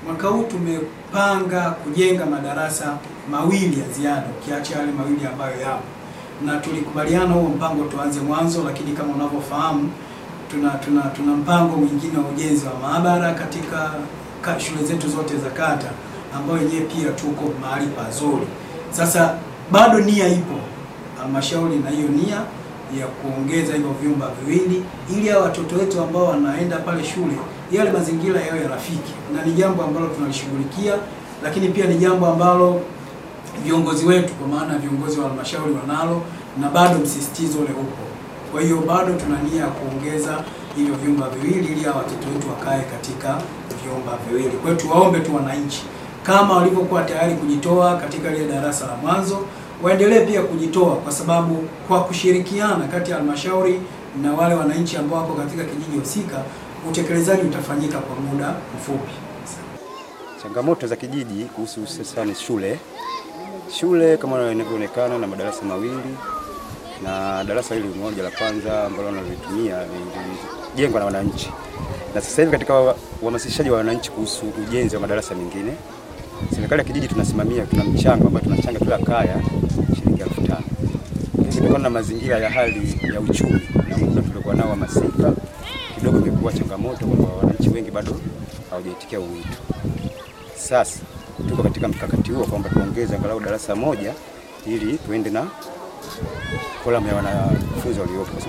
Mwaka huu tumepanga kujenga madarasa mawili ya ziada ukiacha yale mawili ambayo yapo, na tulikubaliana huo mpango tuanze mwanzo, lakini kama unavyofahamu tuna tuna tuna mpango mwingine wa ujenzi wa maabara katika ka, shule zetu zote za kata ambayo yenyewe pia tuko mahali pazuri. Sasa bado nia ipo halmashauri na hiyo nia ya kuongeza hivyo vyumba viwili ili hao watoto wetu ambao wanaenda pale shule yale mazingira yawe rafiki, na ni jambo ambalo tunalishughulikia, lakini pia ni jambo ambalo viongozi wetu kwa maana ya viongozi wa halmashauri wanalo na bado msisitizo ule upo. Kwa hiyo bado tuna nia ya kuongeza hivyo vyumba viwili ili hao watoto wetu wakae katika vyumba viwili. Kwa hiyo tuwaombe tu wananchi kama walivyokuwa tayari kujitoa katika lile darasa la mwanzo waendelee pia kujitoa, kwa sababu kwa kushirikiana kati ya halmashauri na wale wananchi ambao wako katika kijiji husika, utekelezaji utafanyika kwa muda mfupi. Changamoto za kijiji kuhusu hususani shule, shule kama inavyoonekana na madarasa mawili na darasa hili moja la kwanza ambalo nalitumia lilijengwa na wananchi, na sasa hivi katika uhamasishaji wa wananchi kuhusu ujenzi wa madarasa mengine, serikali ya kijiji tunasimamia, tuna mchango ambao tunachanga kila kaya shilingi elfu tano kutokana na mazingira ya hali ya uchumi na muda tuliokuwa nao wa masika, kidogo imekuwa changamoto kwa wananchi wengi, bado hawajaitikia wito. Sasa tuko katika mkakati huo kwamba tuongeze angalau darasa moja ili tuende na kolamu ya wanafunzi waliopo.